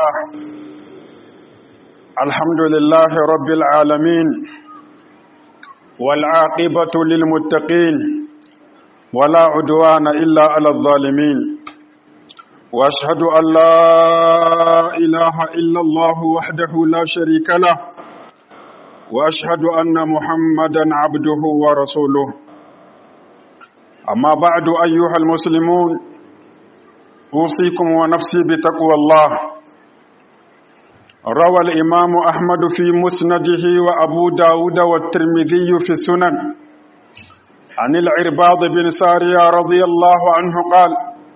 الله الحمد لله رب العالمين والعاقبة للمتقين ولا عدوان إلا على الظالمين وأشهد أن لا إله إلا الله وحده لا شريك له وأشهد أن محمدا عبده ورسوله أما بعد أيها المسلمون أوصيكم ونفسي بتقوى الله روى الإمام أحمد في مسنده وأبو داود والترمذي في السنن عن العرباض بن سارية رضي الله عنه قال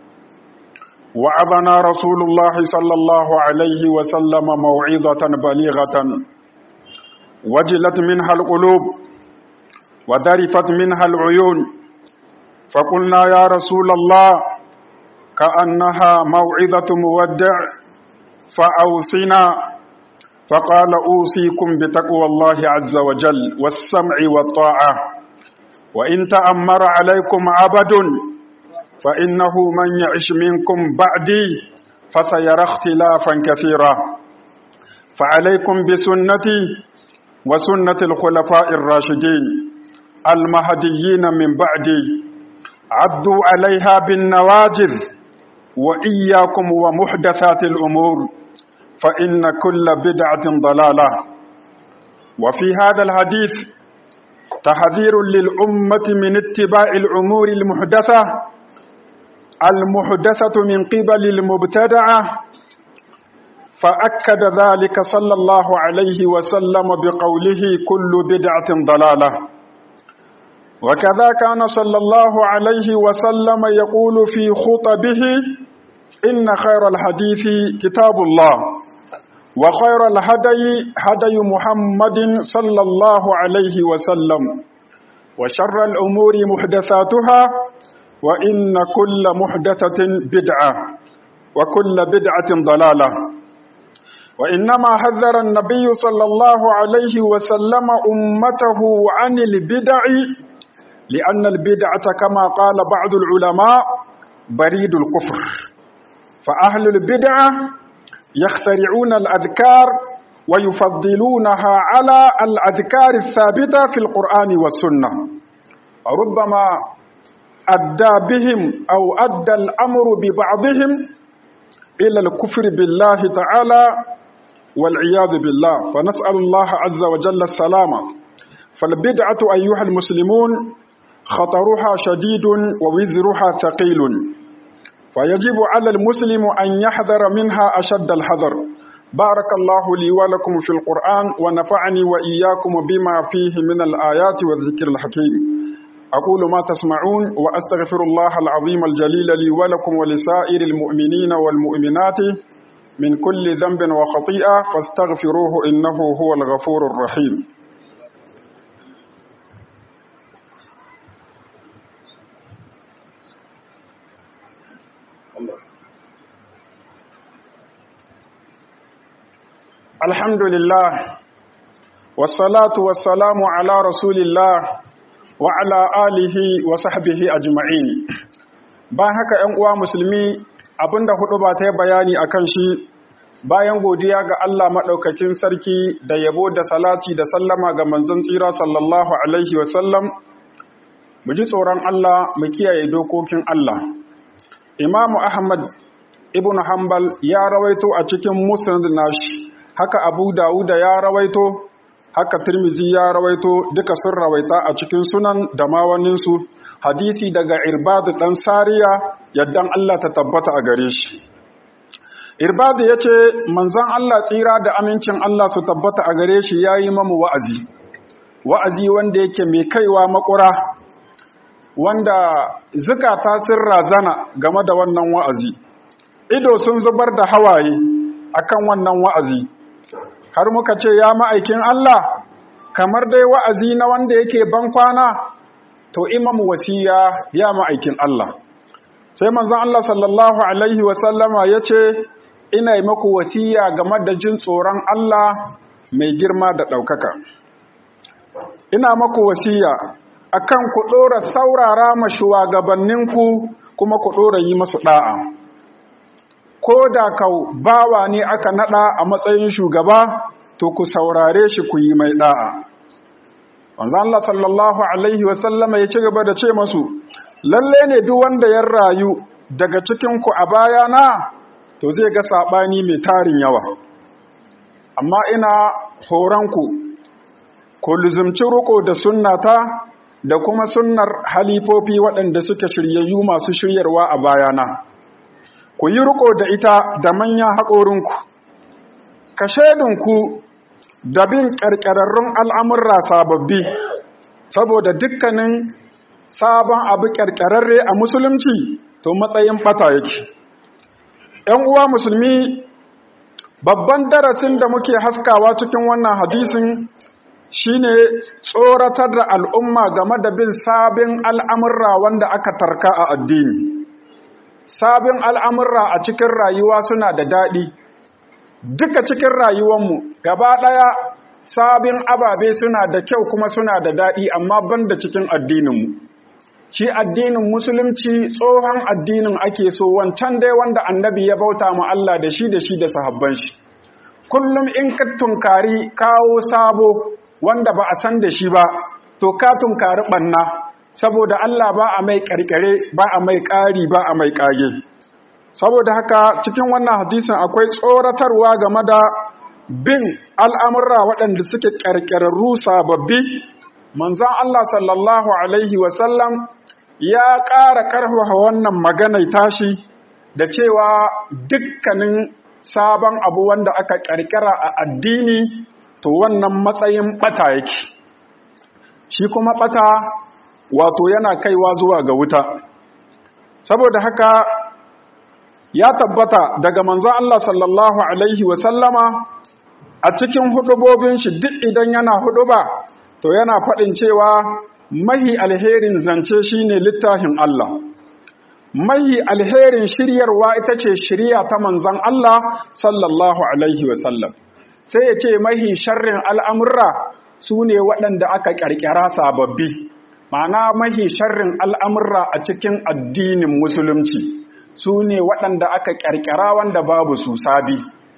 وعظنا رسول الله صلى الله عليه وسلم موعظة بليغة وجلت منها القلوب وذرفت منها العيون فقلنا يا رسول الله كأنها موعظة مودع فأوصنا فقال أوصيكم بتقوى الله عز وجل والسمع والطاعة وإن تأمر عليكم عبد فإنه من يعش منكم بعدي فسيرى اختلافا كثيرا فعليكم بسنتي وسنة الخلفاء الراشدين المهديين من بعدي عدوا عليها بالنواجذ وإياكم ومحدثات الأمور فإن كل بدعة ضلالة وفي هذا الحديث تحذير للأمة من اتباع الأمور المحدثة المحدثة من قبل المبتدعة فأكد ذلك صلى الله عليه وسلم بقوله كل بدعة ضلالة وكذا كان صلى الله عليه وسلم يقول في خطبه إن خير الحديث كتاب الله وخير الهدي هدي محمد صلى الله عليه وسلم وشر الأمور محدثاتها وإن كل محدثة بدعة وكل بدعة ضلالة وإنما حذر النبي صلى الله عليه وسلم أمته عن البدع لأن البدعة كما قال بعض العلماء بريد الكفر فأهل البدعة يخترعون الأذكار ويفضلونها على الأذكار الثابتة في القرآن والسنة ربما أدى بهم أو أدى الأمر ببعضهم إلى الكفر بالله تعالى والعياذ بالله فنسأل الله عز وجل السلامة فالبدعة أيها المسلمون خطرها شديد ووزرها ثقيل فيجب على المسلم أن يحذر منها أشد الحذر بارك الله لي ولكم في القرآن ونفعني وإياكم بما فيه من الآيات والذكر الحكيم أقول ما تسمعون وأستغفر الله العظيم الجليل لي ولكم ولسائر المؤمنين والمؤمنات من كل ذنب وخطيئة فاستغفروه إنه هو الغفور الرحيم الحمد لله والصلاة والسلام على رسول الله وعلى آله وصحبه أجمعين bayan haka ‘yan uwa musulmi abinda hudu ba ta yi bayani a kan shi bayan godiya ga Allah maɗaukakin sarki da yabo da salati da sallama ga manzon tsira sallallahu alaihi wasallam mu ji tsoron Allah mu kiyaye dokokin Allah imamu ahmad ibn hanbal ya rawaito a cikin musnad nashi haka abu dawuda ya rawaito haka tirmizi ya rawaito duka sun rawaita a cikin sunan da mawaninsu hadisi daga irbadu dan sariya yaddan Allah ta tabbata a gare shi irbadu ya ce manzan Allah tsira da amincin Allah su tabbata a gare shi ya yi mamu wa'azi wa'azi wanda yake mai kaiwa makura wanda zukata sun razana game da wannan wa'azi ido sun zubar da hawaye akan wannan wa'azi har muka ce ya ma'aikin Allah kamar dai wa'azi na wanda yake ban kwana to imam wasiya ya ma'aikin Allah sai manzon Allah sallallahu alaihi wasallama ya ce ina yi maku wasiya game da jin tsoron Allah mai girma da ɗaukaka ina maku wasiya akan ku ɗora saurara ma shugabanninku kuma ku ɗora yi masu ɗa'a ko da kau bawa ne aka nada a matsayin shugaba to ku saurare shi ku yi mai da'a wanzu Allah sallallahu alaihi wasallama ya ci gaba da ce masu lalle ne duk wanda ya rayu daga cikinku a bayana to zai ga saɓani mai tarin yawa amma ina horonku ku luzumci ruko da sunnata da kuma sunnar halifofi waɗanda suke shiryayyu masu shiryarwa a bayana ku yi riko da ita da manyan haƙorinku ka shaidinku da bin ƙarƙararrun al'amurra sababbi saboda dukkanin sabon abu ƙarƙararre a musulunci to matsayin ɓata yake ‘yan uwa musulmi babban darasin da muke haskawa cikin wannan hadisin shine tsoratar da al'umma game da bin sabin al'amurra wanda aka tarka a addini sabin al'amurra a cikin rayuwa suna da daɗi duka cikin rayuwanmu gaba ɗaya sabin ababe suna da kyau kuma suna da daɗi amma ban da cikin addininmu shi addinin musulunci tsohon addinin ake so wancan dai wanda annabi ya bauta mu Allah da shi da shi da sahabban shi kullum in ka tunkari kawo sabo wanda ba a san da shi ba to ka tunkari ɓanna saboda Allah ba a mai ƙarƙare ba a mai ƙari ba a mai ƙage saboda haka cikin wannan hadisin akwai tsoratarwa game da bin al'amurra waɗanda suke ƙarƙararru sababbi manzan Allah sallallahu Alaihi wasallam ya ƙara ƙarfafa wannan maganai tashi da cewa dukkanin sabon abu wanda aka ƙarƙara a addini to wannan matsayin ɓata yake shi kuma ɓata wato yana kaiwa zuwa ga wuta saboda haka ya tabbata daga manzon Allah sallallahu alaihi wasallama a cikin hudubobin shi duk idan yana huduba to yana faɗin cewa mahi alherin zance shine littafin Allah mahi alherin shiryarwa ita ce shirya ta manzon Allah sallallahu alaihi wasallam sai ya ce mahi sharrin al'amurra su ne waɗanda aka ƙarƙara sababbi ma'ana mahi sharrin al'amurra a cikin addinin musulunci su ne waɗanda aka ƙarƙara wanda babu su sabi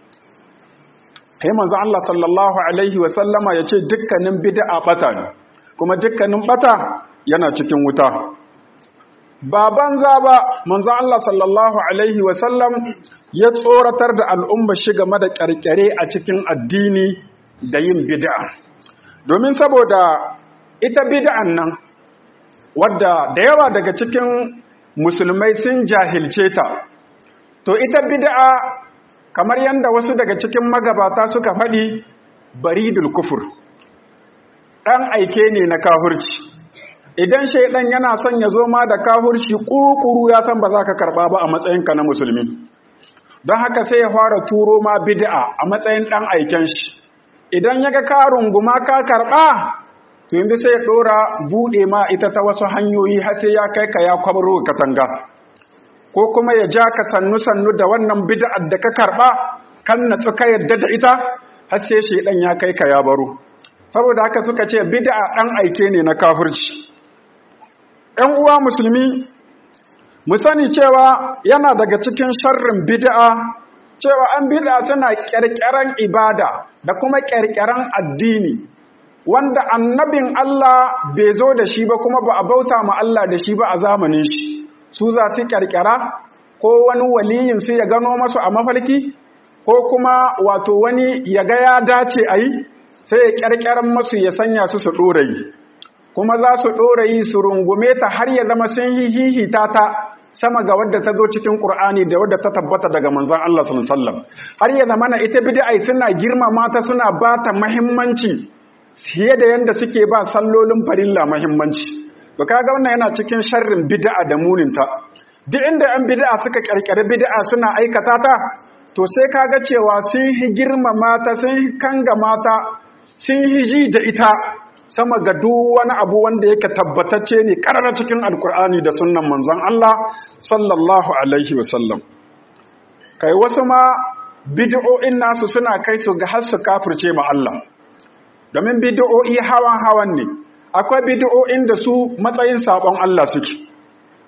kai manzo Allah sallallahu alaihi wasallama ya ce dukkanin bid'a ɓata ne kuma dukkanin ɓata yana cikin wuta ba banza ba manzo Allah sallallahu alaihi wasallam ya tsoratar da al'umma shi game da ƙarƙare a cikin addini da yin bid'a domin saboda ita bid'an nan wadda da yawa daga cikin musulmai sun jahilce ta to ita bid'a kamar yadda wasu daga cikin magabata suka faɗi baridul kufur ɗan aike ne na kahurci idan shaidan yana son ya zo ma da kahurci ƙuƙuru ya san ba za ka karɓa ba a matsayinka na musulmi don haka sai ya fara turo ma bid'a a matsayin ɗan aiken shi idan ya ga ka runguma ka karɓa to yanzu sai ya ɗora buɗe ma ita ta wasu hanyoyi har sai ya kai ka ya kwabro katanga ko kuma ya ja ka sannu-sannu da wannan bid'ar da ka karɓa kan natsu ka yadda da ita har sai shaidan ya kai ka ya baro saboda haka suka ce bid'a ɗan aike ne na kafirci ‘yan uwa musulmi mu sani cewa yana daga cikin sharrin bid'a cewa an bid'a suna ƙirƙiran ibada da kuma ƙirƙiran addini wanda annabin Allah bai zo da shi ba kuma ba a bauta ma Allah da shi ba a zamanin shi su za su ƙirƙira ko wani waliyin su ya gano masu a mafalki ko kuma wato wani ya ga ya dace a yi sai ya ƙirƙiran masu ya sanya su su ɗorayi kuma za su ɗorayi su rungume ta har ya zama sun yi hihita ta sama ga wadda ta zo cikin Qur'ani da wadda ta tabbata daga manzon Allah sallallahu alaihi wasallam har ya zama na ita bid'a suna girmama ta suna ba ta muhimmanci fiye da yanda suke ba sallolin farilla muhimmanci to kaga wannan yana cikin sharrin bid'a da muninta duk inda an bid'a suka karkare bid'a suna aikata ta to sai kaga cewa sun hi girmama ta sun hi kanga mata sun hi ji da ita sama ga duk wani abu wanda yake tabbatacce ne karara cikin alkur'ani da sunnan manzon Allah sallallahu alaihi wasallam kai wasu ma bid'o'in nasu suna kai su ga har su kafirce ma Allah domin bid'o'i hawan hawan ne akwai bid'o'in da su matsayin sabon Allah suke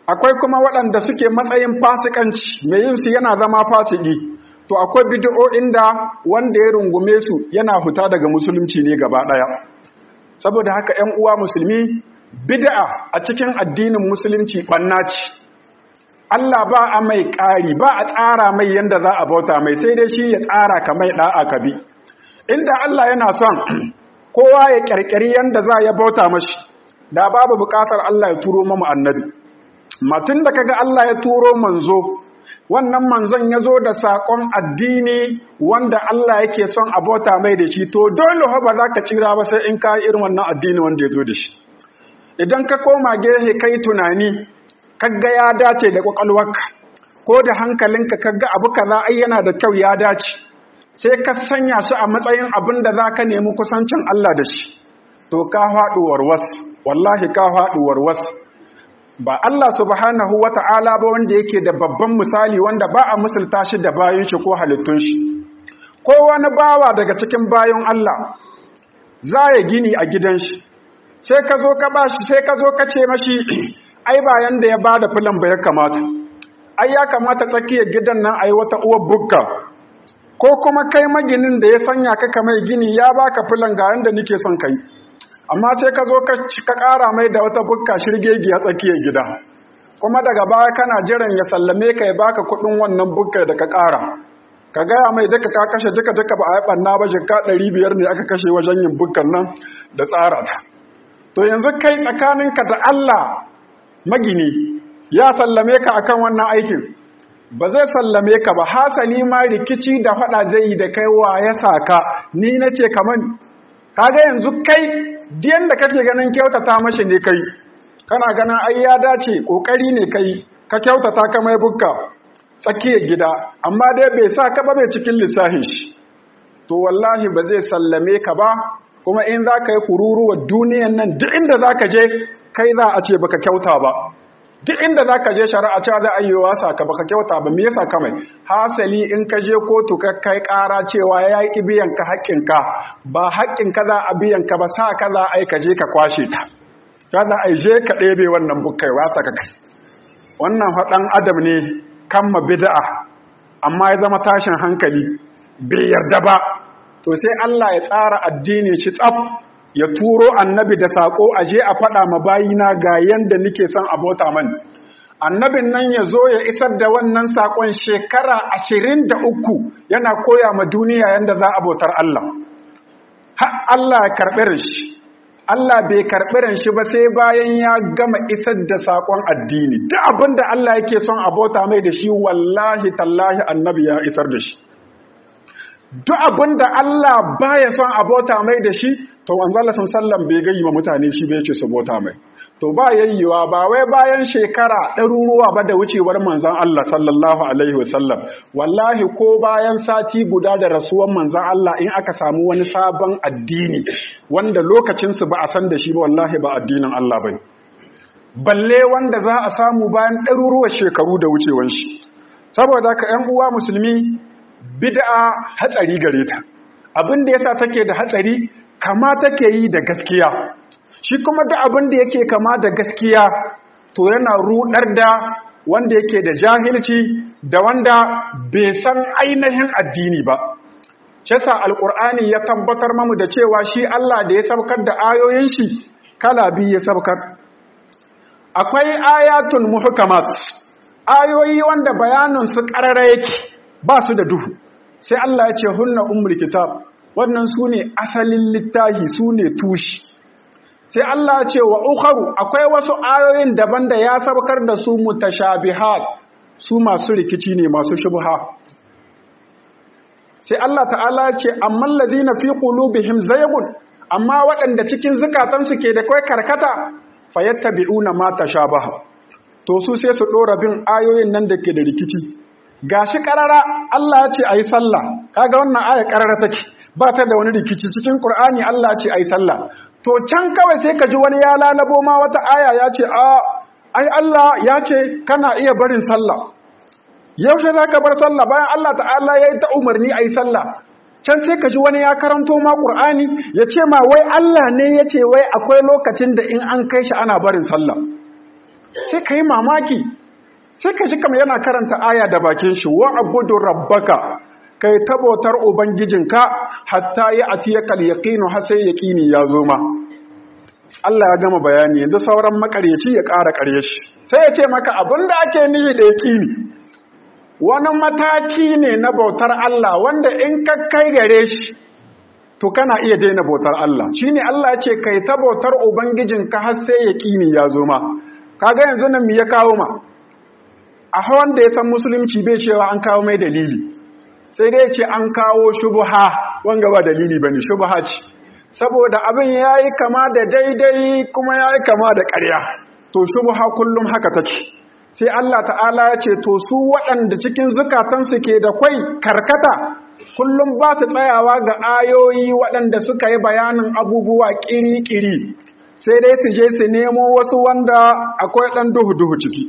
akwai kuma waɗanda suke matsayin fasikanci mai yin su yana zama fasiki to akwai bid'o'in da wanda ya rungume su yana huta daga musulunci ne gaba ɗaya saboda haka 'yan uwa musulmi bid'a a cikin addinin musulunci ɓanna ce Allah ba a mai ƙari ba a tsara mai yanda za a bauta mai sai dai shi ya tsara ka mai ɗa'a ka bi inda Allah yana son kowa ya ƙirƙiri yanda za ya bauta mashi da babu buƙatar Allah ya turo mamu annabi matun da kaga Allah ya turo manzo wannan manzon ya zo da saƙon addini wanda Allah yake son a bauta mai da shi to dole ba za ka tsira ba sai in ka irin wannan addini wanda ya zo da shi idan ka koma gehe kai tunani kaga ya dace da kwakwalwarka ko da hankalinka kaga abu kaza ai yana da kyau ya dace sai ka sanya shi a matsayin abin da za ka nemi kusancin Allah da shi to ka faɗi warwas wallahi ka faɗi warwas ba Allah subhanahu wata'ala ba wanda yake da babban misali wanda ba a misalta shi da bayan shi ko halittun shi ko wani bawa daga cikin bayan Allah za ya gini a gidan shi sai ka zo ka bashi sai ka zo ka ce mashi ai bayan da ya bada filan ba ya kamata ai ya kamata tsakiyar gidan nan ai wata uwar bukka ko kuma kai maginin da ya sanya ka mai gini ya baka filan ga yanda nake son kai amma sai ka zo ka ƙara mai da wata bukka shirgegi a tsakiyar gida kuma daga baya kana jiran ya sallame ka ya baka kuɗin wannan bukka da ka ƙara ka gaya mai duka ka kashe duka duka ba a yi ɓanna ba jika ɗari biyar ne aka kashe wajen yin bukkan nan da tsara ta to yanzu kai tsakaninka da Allah magini ya sallame ka akan wannan aikin ba zai sallame ka ba hasali ma rikici da faɗa zai yi da kai wa ya saka ni na ce kaman kaga yanzu kai diyan da kake ganin kyautata mashi ne kai kana ganin ai ya dace kokari ne kai ka kyautata ka mai bukka tsakiyar gida amma dai bai sa ka ba bai cikin lissahin shi to wallahi ba zai sallame ka ba kuma in za ka yi kururuwa duniyan nan duk inda za ka je kai za a ce baka kyauta ba duk inda za ka je shari'a cewa za a yi wasa ka baka kyauta ba me yasa ka mai hasali in ka je kotu ka kai ƙara cewa ya yi biyan ka haƙƙinka ba haƙƙinka za a biyan ka ba sa ka za a yi ka je ka kwashe ta ya za a je ka ɗebe wannan bukkai wasa ka kai wannan faɗan adam ne kamma bid'a amma ya zama tashin hankali bai yarda ba to sai Allah ya tsara addini shi tsaf ya turo annabi da sako aje a faɗa ma bayina ga yanda nake son abota man annabin nan ya zo ya isar da wannan sakon shekara ashirin da uku yana koya ma duniya yanda za a bautar Allah har Allah ya karɓi shi Allah bai karɓi shi ba sai bayan ya gama isar da sakon addini duk abin da Allah yake son abota mai da shi wallahi tallahi annabi ya isar da shi duk abin da Allah baya son abota mai da shi to manzala sallam bai gayi ma mutane shi bai ce su bota mai to ba yayyewa ba wai bayan shekara ɗaruruwa ba da wucewar manzan Allah sallallahu alaihi wasallam wallahi ko bayan sati guda da rasuwan manzan Allah in aka samu wani sabon addini wanda lokacinsu ba a san da shi ba wallahi ba addinin Allah bai balle wanda za a samu bayan ɗaruruwar shekaru da wucewan shi saboda haka ‘yan uwa musulmi bid'a hatsari gare ta abin da yasa take da hatsari kama take yi da gaskiya shi kuma duk abin da yake kama da gaskiya to yana rudar da wanda yake da jahilci da wanda bai san ainihin addini ba shesa alkur'ani ya tabbatar mamu da cewa shi Allah da ya sabkar da ayoyin shi kala biyu ya sabkar akwai ayatul muhkamat ayoyi wanda bayanin su karara yake ba su da duhu sai Allah ya ce hunna ummul kitab wannan su ne asalin littahi su ne tushi sai Allah ya ce wa ukharu akwai wasu ayoyin daban da ya sabkar da su mutashabihat su masu rikici ne masu shubha sai Allah ta'ala ya ce amman ladina fi qulubihim zaygun amma waɗanda cikin zukatansu ke da kai karkata fayattabi'una ma tashabaha to su sai su dora bin ayoyin nan da ke da rikici gashi karara Allah ya ce ayi sallah kaga wannan aya karara take ba ta da wani rikici cikin Qur'ani Allah ya ce ayi sallah to can kawai sai ka ji wani ya lalabo ma wata aya ya ce a ai Allah ya ce kana iya barin sallah yaushe zaka bar sallah bayan Allah ta'ala ya yi ta umarni ayi sallah can sai ka ji wani ya karanto ma Qur'ani ya ce ma wai Allah ne ya ce wai akwai lokacin da in an kai shi ana barin sallah sai ka yi mamaki sai ka ji kama yana karanta aya da bakin shi wa abudu rabbaka kai tabotar ubangijinka hatta ya atiyakal yaqinu har sai yaqini ya zo ma Allah ya gama bayani yanzu sauran makaryaci ya ƙara ƙarye shi sai ya ce maka abinda ake nihi da yaqini wani mataki ne na bautar Allah wanda in ka kai gare shi to kana iya daina bautar Allah shine Allah ya ce kai ta bautar ubangijinka har sai yaqini ya zo ma kaga yanzu nan me ya kawo ma a hawan da ya san musulunci bai cewa an kawo mai dalili sai dai ce an kawo shubha wanga ba dalili bane shubha ce saboda abin yayi kama da daidai kuma yayi kama da ƙarya to shubha kullum haka take sai Allah ta'ala ya ce to su waɗanda cikin zukatansu ke da kwai karkata kullum ba su tsayawa ga ayoyi waɗanda suka yi bayanin abubuwa ƙiri-ƙiri sai dai su je su nemo wasu wanda akwai ɗan duhu-duhu ciki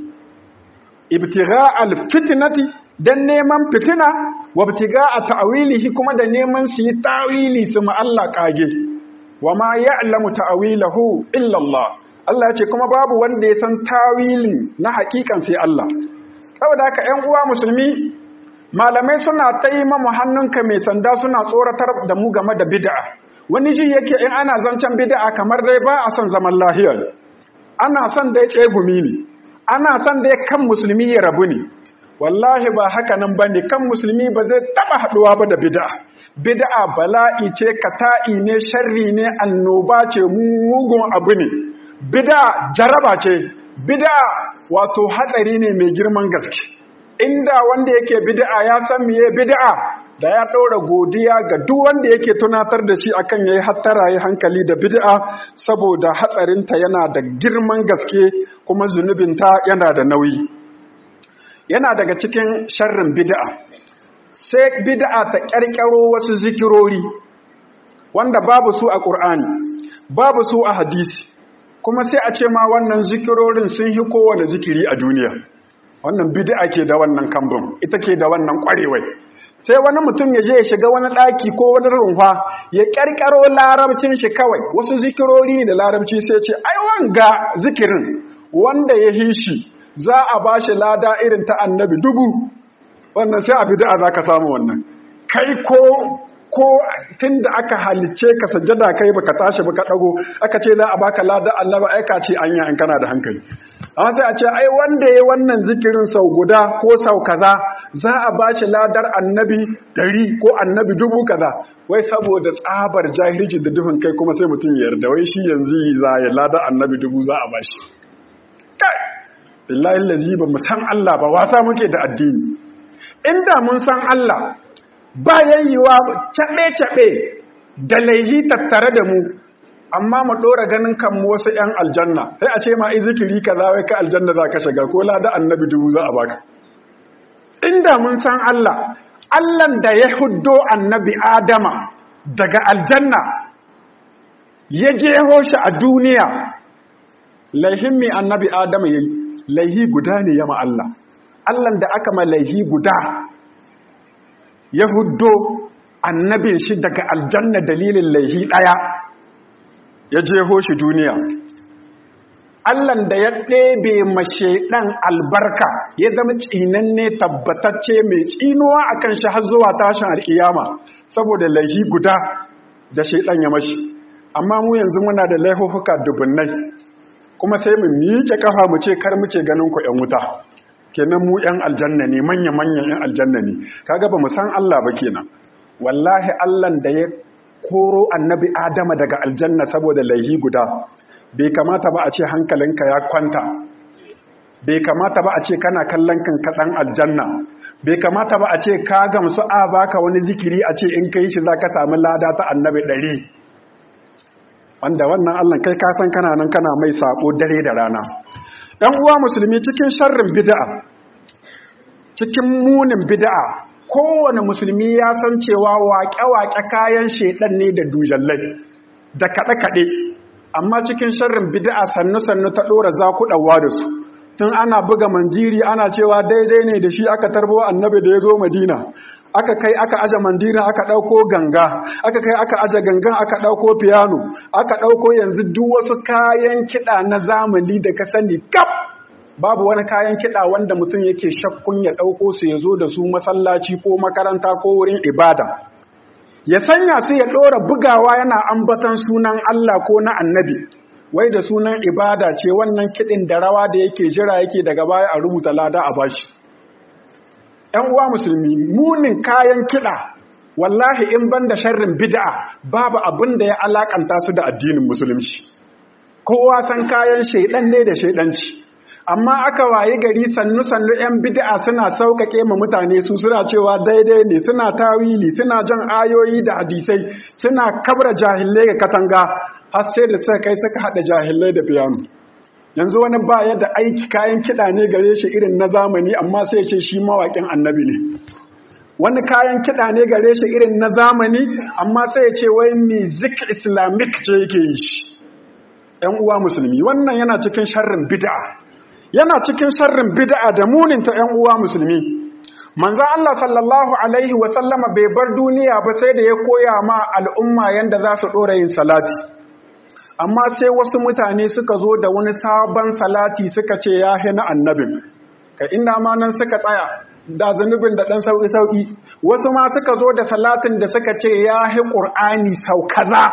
ibtiga alfitinati dan neman fitina wa ibtiga a ta'wilihi kuma da neman su yi ta'wili su ma Allah kage wa ma ya'lamu ta'wilahu illa Allah Allah ya ce kuma babu wanda ya san tawili na hakikan sai Allah saboda haka ƴan uwa musulmi malamai suna taimamu hannunka mai sanda suna tsoratar da mu game da bid'a wani ji yake in ana zancen bid'a kamar dai ba a son zaman lahiya ana son dai tsegumi ne ana son dai kan musulmi ya rabu ne wallahi ba haka nan bane kan musulmi ba zai taba haduwa ba da bid'a bid'a bala'i ce kata'i ne sharri ne annoba ce mugun abu ne bid'a jaraba ce bid'a wato hatsari ne mai girman gaske inda wanda yake bid'a ya san meye bid'a da ya ɗora godiya ga duk wanda yake tunatar da shi akan yayi hattara yi hankali da bid'a saboda hatsarinta yana da girman gaske kuma zunubinta yana da nauyi yana daga cikin sharrin bid'a sai bid'a ta ƙarƙaro wasu zikirori wanda babu su a ƙur'ani babu su a hadisi kuma sai a ce ma wannan zikirorin sun yi kowane zikiri a duniya wannan bid'a ke da wannan kambun ita ke da wannan ƙwarewai sai wani mutum ya je ya shiga wani ɗaki ko wani rumfa ya ƙarƙaro larabcin shi kawai wasu zikirori ne da larabci sai ce ai wanga zikirin wanda ya hi shi za a ba shi lada irin ta annabi dubu wannan sai a bid'a za ka samu wannan kai ko ko tun da aka halicce ka sajjada kai baka tashi baka dago aka ce za a baka lada annabi ai ka ce anya in kana da hankali amma sai a ce ai wanda yayi wannan zikirin sau guda ko sau kaza za a bashi ladar annabi ɗari ko annabi dubu kaza wai saboda tsabar jahilci da duhun kai kuma sai mutum ya yarda wai shi yanzu za ya ladar annabi dubu za a bashi kai billahi allazi ba mu san Allah ba wasa muke da addini inda mun san Allah ba yayyiwa caɓe-caɓe da laihi tattare da mu amma mu ɗora ganin kanmu wasu ‘yan aljanna sai a ce ma zikiri ka za ka aljanna za ka shiga ko lada annabi dubu za a baka inda mun san Allah Allahn da ya huddo annabi Adama daga aljanna ya jeho shi a duniya laihin mai annabi Adama ya yi laihi guda ne yama Allah Allahn da aka ma laihi guda ya huddo annabin shi daga aljanna dalilin laihi ɗaya ya jeho shi duniya Allahn da ya ɗebe mashe ɗan albarka ya zama tsinanne tabbatacce mai tsinuwa a kan shi har zuwa tashin al'iyama saboda laihi guda da shaiɗan ya mashi amma mu yanzu muna da laihuhuka dubunnai kuma sai mu miƙe kafa mu ce kar muke ganin ku ‘yan wuta kenan mu ‘yan aljanna ne manya-manyan ‘yan aljanna ne kaga ba mu san Allah ba kenan wallahi Allahn da ya koro annabi Adama daga aljanna saboda laihi guda bai kamata ba a ce hankalinka ya kwanta bai kamata ba a ce kana kallon kanka dan aljanna bai kamata ba a ce ka gamsu a baka wani zikiri a ce in kai shi zaka samu lada ta annabi ɗari wanda wannan Allah kai ka san kana nan kana mai sako dare da rana ɗan uwa musulmi cikin sharrin bid'a cikin munin bid'a kowane musulmi ya san cewa waƙe-waƙe kayan shaidan ne da dujallai da kaɗe-kaɗe amma cikin sharrin bid'a sannu-sannu ta ɗora zakuɗawa da su tun ana buga manjiri ana cewa daidai ne da shi aka tarbo annabi da ya zo madina aka kai aka aje mandira aka ɗauko ganga aka kai aka aje gangan aka ɗauko piano aka ɗauko yanzu duk wasu kayan kiɗa na zamani da ka sani kaf babu wani kayan kiɗa wanda mutum yake shakkun ya ɗauko su ya zo da su masallaci ko makaranta ko wurin ibada ya sanya su ya ɗora bugawa yana ambatan sunan Allah ko na annabi wai da sunan ibada ce wannan kiɗin da rawa da yake jira yake daga baya a rubuta lada a bashi ‘yan uwa musulmi munin kayan kiɗa wallahi in ban da sharrin bid'a babu abin da ya alakanta su da addinin musulunci kowa san kayan shaidan ne da shaidanci amma aka wayi gari sannu sannu yan bid'a suna sauƙaƙe ma mutane su suna cewa daidai ne suna tawili suna jan ayoyi da hadisai suna kabra jahilai ga katanga har sai da suka kai suka haɗa jahilai da piano yanzu wani ba yadda aiki kayan kiɗa ne gare shi irin na zamani amma sai ce shi mawaƙin annabi ne wani kayan kiɗa ne gare shi irin na zamani amma sai ce wai music islamic ce yake yi shi ‘yan uwa musulmi wannan yana cikin sharrin bid'a yana cikin sharrin bid'a da muninta ‘yan uwa musulmi manzan Allah sallallahu alaihi wasallama bai bar duniya ba sai da ya koya ma al'umma yadda za su ɗora yin salati amma sai wasu mutane suka zo da wani sabon salati suka ce ya na annabin ka inda ma nan suka tsaya da zunubin da ɗan sauƙi-sauƙi wasu ma suka zo da salatin da suka ce ya hi ƙur'ani sau kaza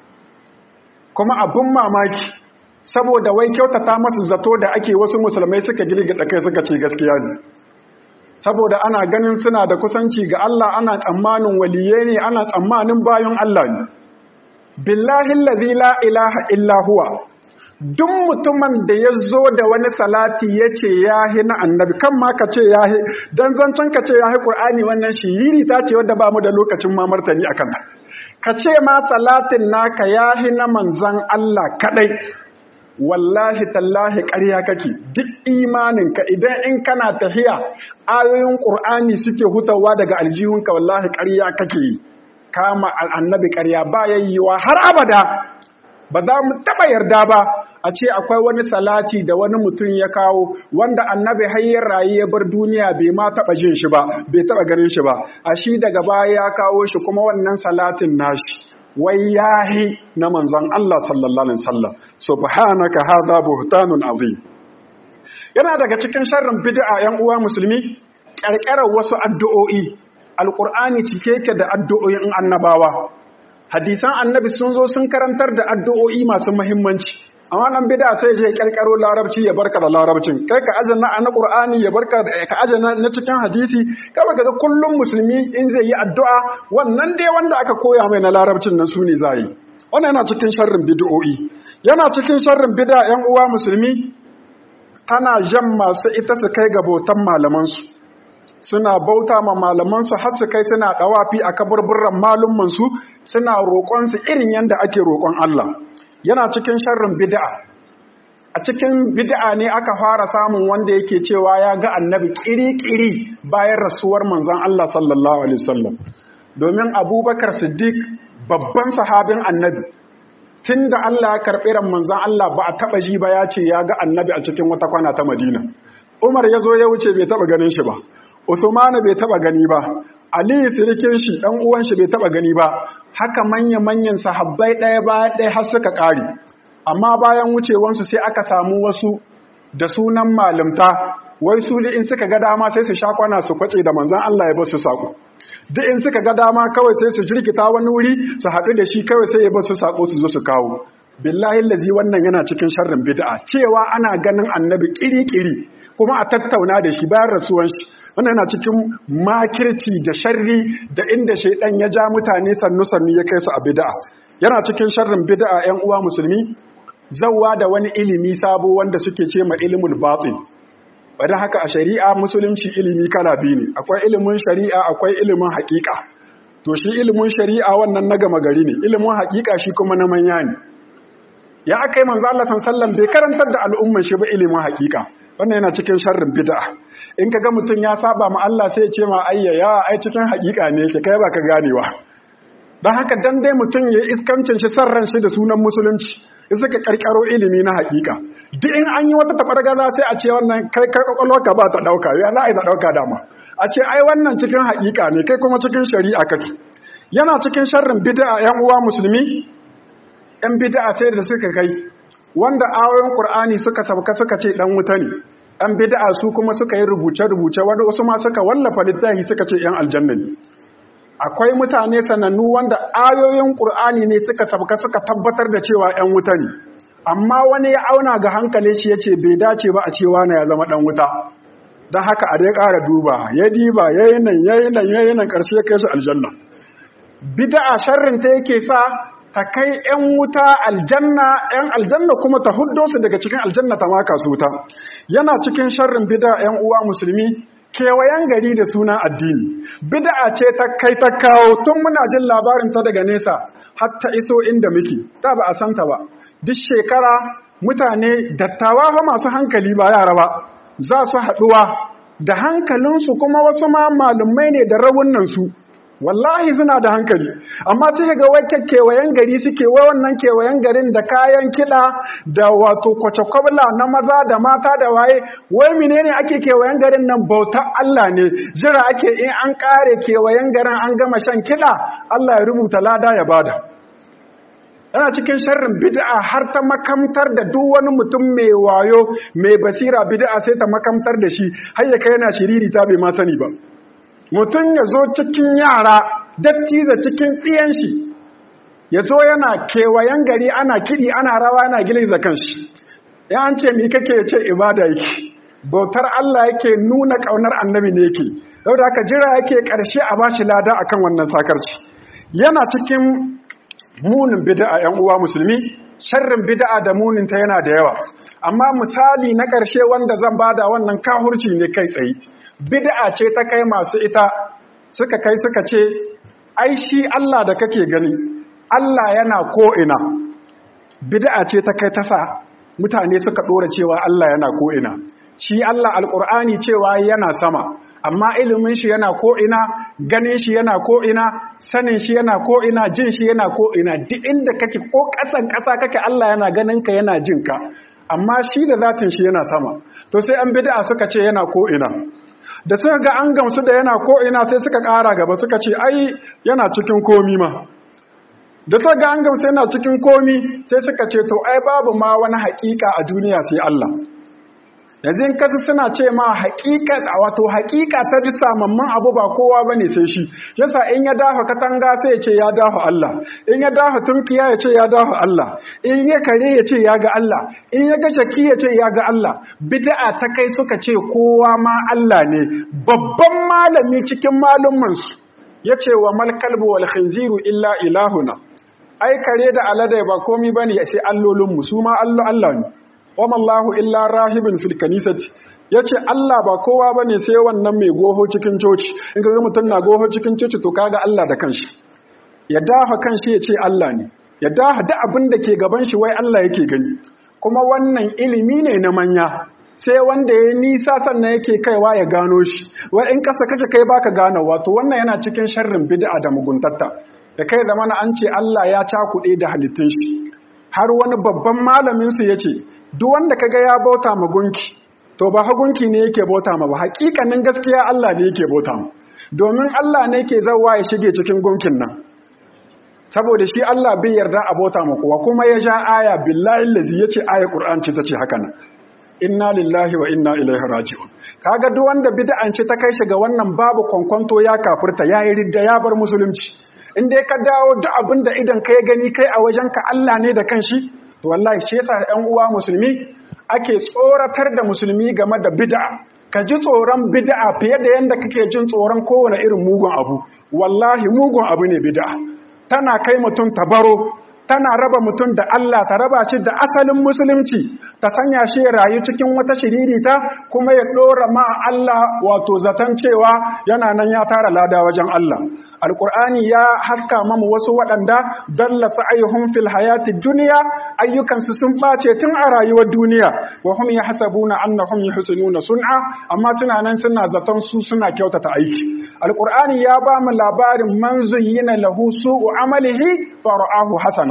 kuma abin mamaki saboda wai kyautata masu zato da ake wasu musulmai suka girgida kai suka ce gaskiya ne saboda ana ganin suna da kusanci ga Allah ana tsammanin waliye ne ana tsammanin bayan Allah ne billahi allazi la ilaha illa huwa duk mutumin da ya zo da wani salati ya ce ya hi na annabi kan ma ka ce ya hi don zancen ka ce ya hi ƙur'ani wannan shi yiri ta ce wadda ba mu da lokacin ma martani a kanta ka ce ma salatin naka ya hi na manzan Allah kaɗai wallahi tallahi ƙarya kake duk imaninka idan in kana tahiya ayoyin ƙur'ani suke hutawa daga aljihunka wallahi ƙarya kake kama annabi ƙarya ba yayyiwa har abada ba za mu taɓa yarda ba a ce akwai wani salati da wani mutum ya kawo wanda annabi hayyar rayu ya bar duniya bai ma taɓa jin shi ba bai taɓa ganin shi ba a shi daga baya ya kawo shi kuma wannan salatin nashi wai yahi na manzon Allah sallallahu alaihi wasallam subhanaka hadha buhtanun azim yana daga cikin sharrin bid'a yan uwa musulmi ƙarƙarar wasu addu'o'i alqur'ani cike yake da addu'o'in annabawa hadisan annabi sun zo sun karantar da addu'o'i masu muhimmanci amma nan bid'a sai je karkaro larabci ya barka da larabcin kai ka ajana na qur'ani ya barka ka ajana na cikin hadisi kawai kaga kullum musulmi in zai yi addu'a wannan dai wanda aka koya mai na larabcin nan sune zai wannan yana cikin sharrin bid'o'i yana cikin sharrin bid'a yan uwa musulmi tana jan masu ita su kai ga bautan malaman su suna bauta ma malamansu har su kai suna dawafi a kaburburran malumansu suna roƙonsu irin yadda ake roƙon Allah yana cikin sharrin bid'a a cikin bid'a ne aka fara samun wanda yake cewa ya ga annabi kiri-kiri bayan rasuwar manzon Allah sallallahu alaihi wasallam domin Abubakar Siddiq babban sahabin annabi tunda Allah ya karɓi ran manzon Allah ba a taba ji ba ya ce ya ga annabi a cikin wata kwana ta Madina Umar ya zo ya wuce bai taba ganin shi ba Usmanu bai taba gani ba, Ali sirikin shi ɗan uwan shi bai taba gani ba, haka manya-manyan sahabbai ɗaya ba ɗaya har suka ƙare. Amma bayan wucewansu sai aka samu wasu da sunan malamta, wai su in suka ga dama sai su sha kwana su kwace da manzan Allah ya basu saƙo. Duk in suka ga dama kawai sai su jirkita wani wuri su haɗu da shi kawai sai ya basu saƙo su zo su kawo. Billahi lazi wannan yana cikin sharrin bid'a cewa ana ganin annabi kiri-kiri kuma a tattauna da shi bayan rasuwan shi wannan yana cikin makirci da sharri da inda shaidan ya ja mutane sannu-sannu ya kai su a bid'a yana cikin sharrin bid'a 'yan uwa musulmi zawwa da wani ilimi sabo wanda suke ce ma ilimul batin bada haka a shari'a musulunci ilimi kala biyu ne akwai ilimin shari'a akwai ilimin haƙiƙa to shi ilimin shari'a wannan na gama gari ne ilimin haƙiƙa shi kuma na manya ne ya aka yi manzo Allah sallallahu bai karantar da al'umman shi ba ilimin haƙiƙa wannan yana cikin sharrin bid'a in ka ga mutum ya saba ma Allah sai ya ce ma ayya ya ai cikin haƙiƙa ne yake kai ba ka ganewa don haka dan dai mutum ya iskancin shi san ran shi da sunan musulunci ya suka karkaro ilimi na haƙiƙa duk in an yi wata tabargaza sai a ce wannan kai kai ka ba ta dauka ya za a yi ta dauka dama a ce ai wannan cikin haƙiƙa ne kai kuma cikin shari'a kake yana cikin sharrin bid'a yan uwa musulmi yan bid'a sai da suka kai wanda ayoyin Qur'ani suka sauka suka ce dan wuta ne an bid'a su kuma suka yi rubuce-rubuce wanda wasu ma suka wallafa littafi suka ce ‘yan aljanna ne akwai mutane sanannu wanda ayoyin ƙur'ani ne suka sabka suka tabbatar da cewa ‘yan wuta ne amma wani ya auna ga hankali shi ya ce bai dace ba a cewa na ya zama ɗan wuta don haka a dai ƙara duba ya diba ya yi nan ya yi nan ya yi nan ƙarshe ya kai su aljanna bid'a sharrin ta yake sa ta kai ‘yan wuta aljanna ‘yan aljanna kuma ta huddo su daga cikin aljanna ta maka su wuta yana cikin sharrin bid'a ‘yan uwa musulmi kewayen gari da suna addini bid'a ce ta kai ta kawo tun muna jin labarin ta daga nesa har ta iso inda muke ta ba a santa ba duk shekara mutane dattawa fa masu hankali ba yara ba za su haɗuwa da hankalinsu kuma wasu ma malumai ne da rawunansu wallahi suna da hankali amma sai ga wai kewayen gari suke wai wannan kewayen garin da kayan kiɗa da wato kwace-kwabla na maza da mata da waye wai menene ake kewayen garin nan bautar Allah ne jira ake in an ƙare kewayen garin an gama shan kiɗa Allah ya rubuta lada ya bada yana cikin sharrin bid'a har ta makamtar da duk wani mutum mai wayo mai basira bid'a sai ta makamtar da shi har ya kai yana shiriri ta bai ma sani ba mutum ya zo cikin yara dattiza cikin ɗiyan shi ya zo yana kewayen gari ana kiɗi ana rawa yana giliza kanshi ya an ce mi kake ce ibada yake bautar Allah yake nuna ƙaunar annabi ne yake da haka jira yake ƙarshe a bashi lada akan wannan sakarci yana cikin munin bid'a ‘yan uwa musulmi, sharrin bid'a da muninta yana da yawa. Amma misali na ƙarshe wanda zan bada wannan kahurci ne kai tsaye. Bid'a ce ta kai masu ita suka kai suka ce, ai shi Allah da kake gani, Allah yana ko'ina. Bid'a ce ta kai tasa mutane suka ɗora cewa Allah yana ko'ina. Shi Allah Alƙur'ani cewa yana sama. amma ilimin shi yana ko'ina ganin shi yana ko'ina sanin shi yana ko'ina jin shi yana ko'ina duk inda kake ko ƙasan ƙasa kake Allah yana ganin ka yana jin ka amma shi da zatin shi yana sama to sai an bid'a suka ce yana ko'ina da suka ga an gamsu da yana ko'ina sai suka ƙara gaba suka ce ai yana cikin komi ma da suka ga an gamsu yana cikin komi sai suka ce to ai babu ma wani haƙiƙa a duniya sai Allah yanzu in kasu suna ce ma haƙiƙa wato haƙiƙa ta ji samamman abu ba kowa ba ne sai shi yasa in ya dafa katanga sai ya ce ya dafa Allah in ya dafa tunkiya ya ce ya dafa Allah in ya kare ya ce ya ga Allah in ya ga shaki ya ce ya ga Allah bid'a ta kai suka ce kowa ma Allah ne babban malami cikin malumansu ya ce wa mal kalbu wal khinziru illa ilahuna ai kare da alade ba komi bane sai allolinmu su ma Allah ne wama Allahu illa rahibin fil kanisati yace Allah ba kowa bane sai wannan mai goho cikin coci in kaga mutum na goho cikin coci to kaga Allah da kanshi ya dafa kanshi yace Allah ne ya dafa duk abin da ke gaban shi wai Allah yake gani kuma wannan ilimi ne na manya sai wanda ya nisa sannan yake kaiwa ya gano shi wai in kasa kace kai baka gano wato wannan yana cikin sharrin bid'a da muguntatta da kai da mana an ce Allah ya cakuɗe da halittun shi har wani babban malamin su yace duk wanda kaga ya bauta ma gunki to ba ha gunki ne yake bauta ma ba hakikanin gaskiya Allah ne yake bauta ma domin Allah ne yake zawa ya shige cikin gunkin nan saboda shi Allah bai yarda a bauta ma kowa kuma ya ja aya billahi allazi yace aya Qur'an ce tace haka nan inna lillahi wa inna ilaihi raji'un kaga duk wanda bid'an ce ta kai shi ga wannan babu kwankwanto ya kafirta yayi ridda ya bar musulunci in dai ka dawo duk abinda idan kai gani kai a wajenka Allah ne da kanshi to wallahi shi yasa ɗan uwa musulmi ake tsoratar da musulmi game da bid'a ka ji tsoron bid'a fiye da yanda kake jin tsoron kowane irin mugun abu wallahi mugun abu ne bid'a tana kai mutum tabaro tana raba mutum da Allah ta raba shi da asalin musulunci ta sanya shi rayu cikin wata shiririta kuma ya ɗora ma Allah wato zaton cewa yana nan ya tara lada wajen Allah alƙur'ani ya haska mamu wasu waɗanda dalla sa'ayuhum fil hayati duniya ayyukansu sun ɓace tun a rayuwar duniya wa hum yahsabuna annahum yuhsinuna sun'a amma suna nan suna zaton su suna kyautata aiki alƙur'ani ya ba mu labarin man zuyyina lahu su'u amalihi fara'ahu hasana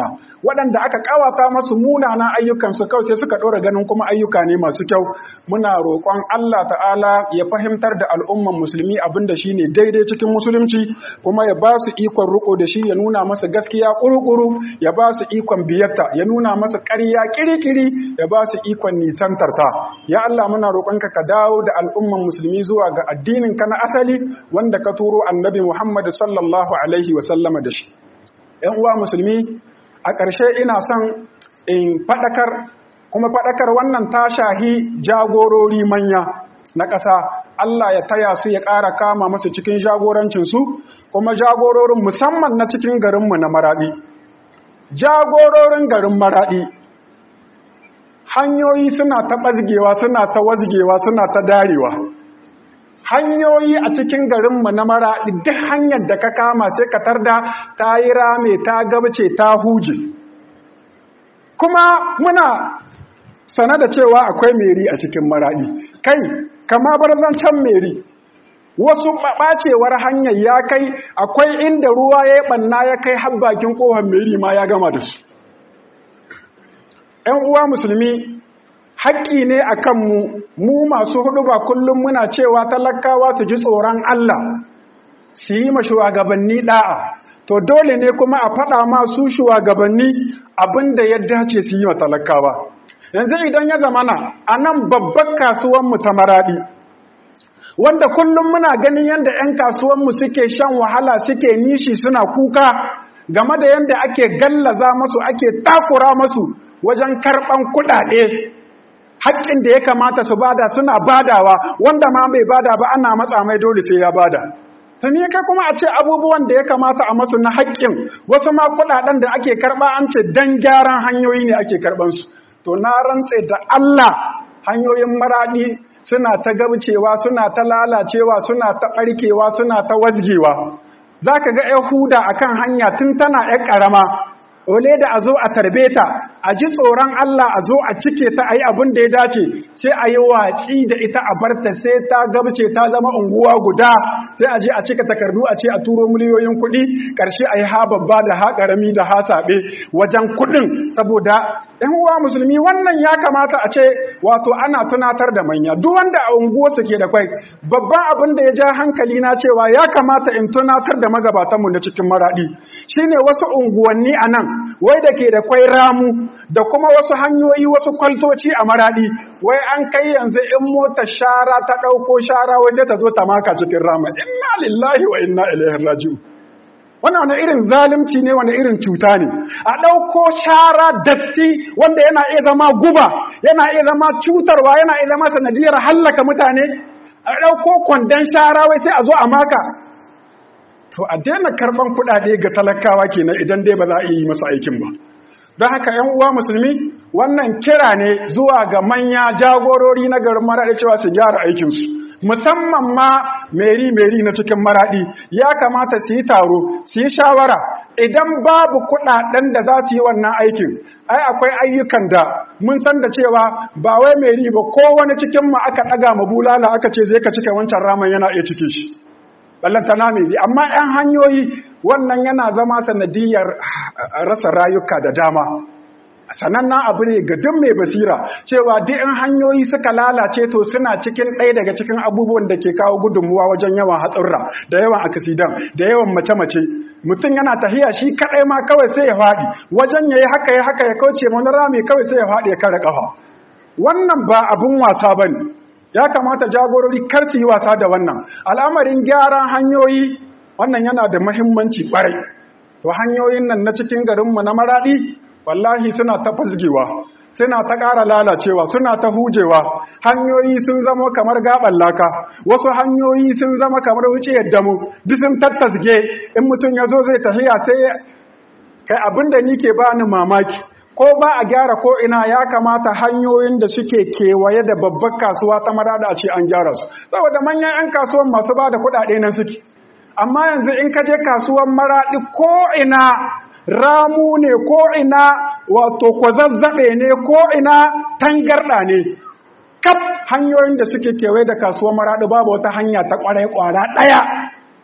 waɗanda aka kawata masu munana ayyukansu kawai sai suka ɗora ganin kuma ayyuka ne masu kyau muna roƙon Allah ta'ala ya fahimtar da al'umman musulmi abin da shine daidai cikin musulunci kuma ya ba su ikon riko da shi ya nuna masa gaskiya ƙuruƙuru ya ba su ikon biyatta ya nuna masa ƙarya kirikiri ya ba su ikon nisantarta ya Allah muna roƙonka ka dawo da al'umman musulmi zuwa ga addinin ka na asali wanda ka turo annabi Muhammad sallallahu alaihi wa sallama da shi ‘yan uwa musulmi a ƙarshe ina son in faɗakar kuma faɗakar wannan ta shahi jagorori manya na ƙasa Allah ya taya su ya ƙara kama masu cikin jagorancinsu kuma jagororin musamman na cikin garinmu na maraɗi jagororin garin maraɗi hanyoyi suna ta ɓazgewa suna ta wazgewa suna ta darewa hanyoyi a cikin garinmu na maraɗi duk hanyar da ka kama sai ka tarda ta yi rame ta gabce ta huje kuma muna sana da cewa akwai meri a cikin maraɗi kai kama bar zancen meri wasu ɓacewar hanyar ya kai akwai inda ruwa ya yi ɓanna ya kai habbakin ƙohon meri ma ya gama da su ‘yan uwa musulmi haƙƙi ne a kanmu mu masu hudu ba kullum muna cewa talakawa su ji tsoron Allah su yi ma shugabanni ɗa'a to dole ne kuma a faɗa masu shugabanni abin da ya dace su yi wa talakawa yanzu idan ya zamana a nan babban kasuwanmu ta maraɗi wanda kullum muna ganin yadda 'yan kasuwanmu suke shan wahala suke nishi suna kuka game da yadda ake gallaza masu ake takura masu wajen karɓan kuɗaɗe haƙƙin da ya kamata su bada suna badawa wanda ma bai bada ba ana matsa mai dole sai ya bada tuni kai kuma a ce abubuwan da ya kamata a masu na haƙƙin wasu ma kuɗaɗen da ake karɓa an ce dan gyaran hanyoyi ne ake karɓansu to na rantse da Allah hanyoyin maraɗi suna ta gabcewa suna ta lalacewa suna ta ɓarkewa suna ta wazgewa za ka ga yahuda a kan hanya tun tana ‘yan ƙarama ole da a zo a tarbe ta a ji tsoron Allah a zo a cike ta a yi abin da ya dace sai a yi watsi da ita a barta sai ta gabce ta zama unguwa guda sai a je a cika takardu a ce a turo miliyoyin kuɗi ƙarshe a yi ha babba da ha ƙarami da ha saɓe wajen kuɗin saboda ‘yan uwa musulmi wannan ya kamata a ce wato ana tunatar da manya duk wanda a unguwarsu ke da kwai babban abin da ya ja hankali na cewa ya kamata in tunatar da magabatanmu na cikin maraɗi shine wasu unguwanni a nan wai da ke da kwai ramu da kuma wasu hanyoyi wasu kwaltoci a maraɗi wai an kai yanzu in mota shara ta ɗauko shara wai sai ta zo ta maka cikin rama inna lillahi wa inna ilaihi raji'un wannan wani irin zalimci ne wani irin cuta ne a ɗauko shara datti wanda yana iya zama guba yana iya zama cutarwa yana iya zama sanadiyar hallaka mutane a ɗauko kwandon shara wai sai a zo a maka to a daina karɓan kuɗaɗe ga talakawa kenan idan dai ba za a yi masa aikin ba don haka ‘yan uwa musulmi wannan kira ne zuwa ga manya jagorori na garin maraɗi cewa su gyara aikinsu musamman ma meri-meri na cikin maraɗi ya kamata su yi taro su yi shawara idan babu kuɗaɗen da za su yi wannan aikin ai akwai ayyukan da mun san da cewa ba wai meri ba ko wani cikin mu aka ɗaga ma bulala aka ce zai ka cike wancan raman yana iya cike shi ballanta na meri amma 'yan hanyoyi wannan yana zama sanadiyar rasa rayuka da dama sanannen abu ne ga duk mai basira cewa duk in hanyoyi suka lalace to suna cikin ɗaya daga cikin abubuwan da ke kawo gudunmuwa wajen yawan hatsarra da yawan akasidan da yawan mace-mace mutum yana tahiya shi kaɗai ma kawai sai ya faɗi wajen ya yi haka ya haka ya kauce wani rami kawai sai ya faɗi ya kare ƙafa wannan ba abin wasa ba ne ya kamata jagorori kar su yi wasa da wannan al'amarin gyaran hanyoyi wannan yana da mahimmanci ƙwarai to hanyoyin nan na cikin garinmu na maraɗi wallahi suna ta fasgewa suna ta ƙara lalacewa suna ta hujewa hanyoyi sun zama kamar gaban laka wasu hanyoyi sun zama kamar wuce yadda mu duk sun tattasge in mutum ya zo zai tafiya sai kai abinda ni ke bani mamaki ko ba a gyara ko ina ya kamata hanyoyin da suke kewaye da babbar kasuwa ta marada a ce an gyara su saboda manyan 'yan kasuwan masu ba da kuɗaɗe nan suke amma yanzu in ka je kasuwan maraɗi ko ina ramu ne ko ina wato kwazazzabe ne ko ina tangarda ne kaf hanyoyin da suke kewaye da kasuwar maraɗi babu wata hanya ta ƙwarai ƙwara ɗaya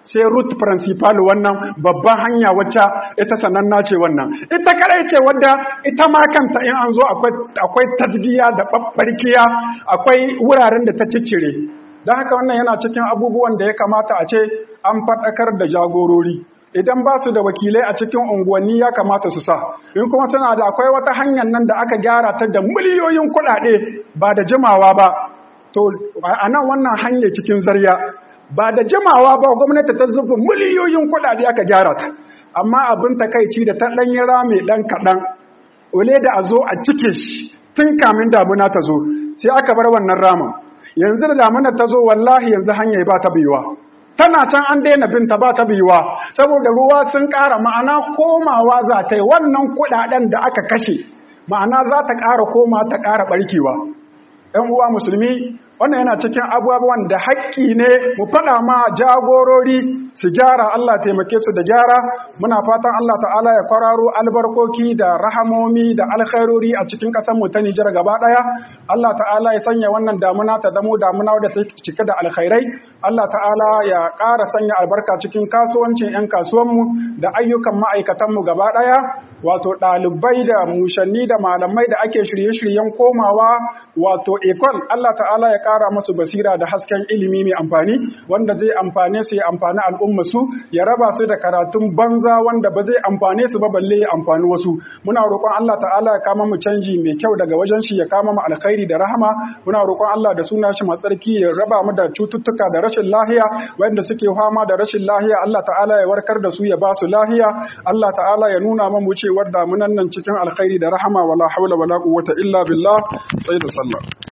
sai route principal wannan babban hanya wacce ita sananna ce wannan ita kadai ce wadda ita ma kanta in an zo akwai tasgiya da babbarkiya akwai wuraren da ta ciccire don haka wannan yana cikin abubuwan da ya kamata a ce an faɗakar da jagorori idan ba su da wakilai a cikin unguwanni ya kamata su sa in kuma suna da akwai wata hanyar nan da aka gyara ta da miliyoyin kuɗaɗe ba da jimawa ba to a nan wannan hanyar cikin zarya ba da jimawa ba gwamnati ta zuba miliyoyin kuɗaɗe aka gyara ta amma abin takaici da ta ɗanyi rami ɗan kaɗan ole da a zo a cike shi tun kamin damuna ta zo sai aka bar wannan ramin yanzu da damuna ta zo wallahi yanzu hanyar ba ta biyuwa tana can an daina binta ba ta biyuwa saboda ruwa sun ƙara ma'ana komawa za ta yi wannan kuɗaɗen da aka kashe ma'ana za ta ƙara koma ta ƙara ɓarkewa ‘yan uwa musulmi wannan yana cikin abubuwan da haƙƙi ne mu faɗa ma jagorori su gyara Allah taimake su da gyara muna fatan Allah ta'ala ya kwararo albarkoki da rahamomi da alkhairori a cikin ƙasar mu ta Nijar gaba ɗaya Allah ta'ala ya sanya wannan damuna ta zamo damuna wadda ta cike da alkhairai Allah ta'ala ya ƙara sanya albarka cikin kasuwancin 'yan kasuwanmu da ayyukan ma'aikatanmu gaba ɗaya wato ɗalibai da mushanni da malamai da ake shirye-shiryen komawa wato ekol Allah ta'ala ya ƙara masu basira da hasken ilimi mai amfani wanda zai amfane su ya amfani al'umma su ya raba su da karatun banza wanda ba zai amfane su ba balle ya amfani wasu muna roƙon Allah ta'ala ya kama mu canji mai kyau daga wajen shi ya kama mu alkhairi da rahama muna roƙon Allah da suna shi matsarki ya raba mu da cututtuka da rashin lahiya wanda suke fama da rashin lahiya Allah ta'ala ya warkar da su ya ba su lahiya Allah ta'ala ya nuna mu cewar damunan nan cikin alkhairi da rahama wala haula wala quwwata illa billah sai da sallah